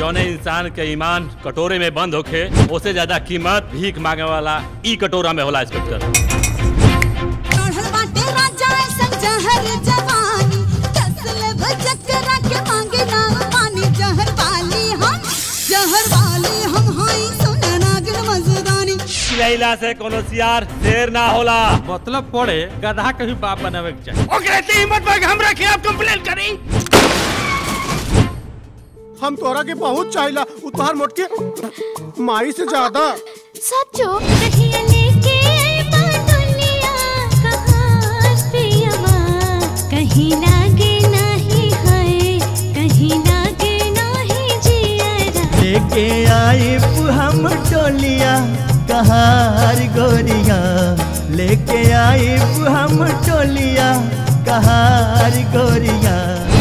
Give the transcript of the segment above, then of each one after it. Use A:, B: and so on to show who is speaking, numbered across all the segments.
A: जौने इंसान के ईमान कटोरे में बंद होखे उससे ज्यादा कीमत भीख मांगे वाला ई कटोरा में होला इंस्पेक्टर
B: चढ़ल बाटे राजा ऐसन जहर जवानी कसले भजकरा के मांगे ना पानी जहर वाली हम जहर वाली हम हाई सुन नागिन मजदानी
A: चिलैला से कोनो सियार शेर ना होला
C: मतलब पड़े गधा के भी बाप बनावे के चाहिए
A: ओकरे से हिम्मत पर हमरा खिलाफ कंप्लेन करी
D: हम तोरा के बहुत चाहिला उ तोहार मोटके माई से ज्यादा
E: सचो कहिया लेके आई बादुलिया कहाँ पियवा कहीं लागे नाही है कहीं लागे नाही जियरा
F: लेके आए हम टोलिया कहार गोरिया लेके आए हम टोलिया कहार गोरिया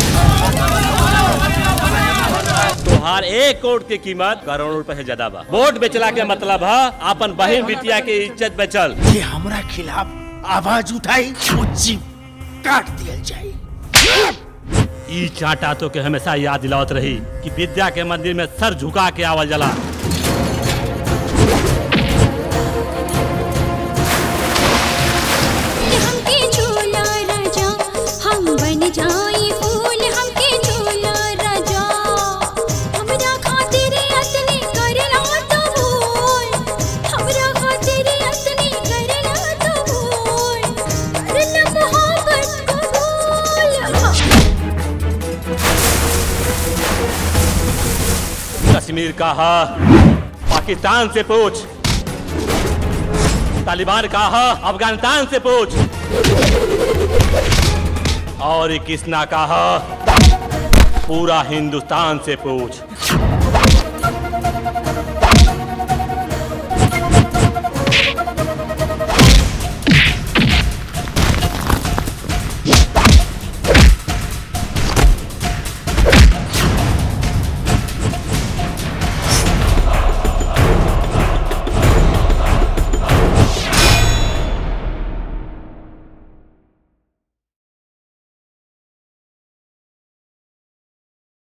A: तोहार एक कोट की कीमत करोड़ रुपए से ज्यादा बा वोट बेचला के मतलब है अपन बहन बिटिया के इज्जत बेचल
G: ये हमरा खिलाफ आवाज उठाई वो जीव काट दिया जाए
A: ई चाटा तो के हमेशा याद दिलावत रही कि विद्या के मंदिर में सर झुका के आवल जला
E: हमके झूला राजा हम बन जाई फूल हमके झूला राजा हमरा खातिर अतने करला तो भूल हमरा खातिर अतने करला तो भूल करना मोहब्बत कबूल
A: कश्मीर का है पाकिस्तान से पूछ तालिबान का है अफगानिस्तान से पूछ और ये किसना का है पूरा हिंदुस्तान से पूछ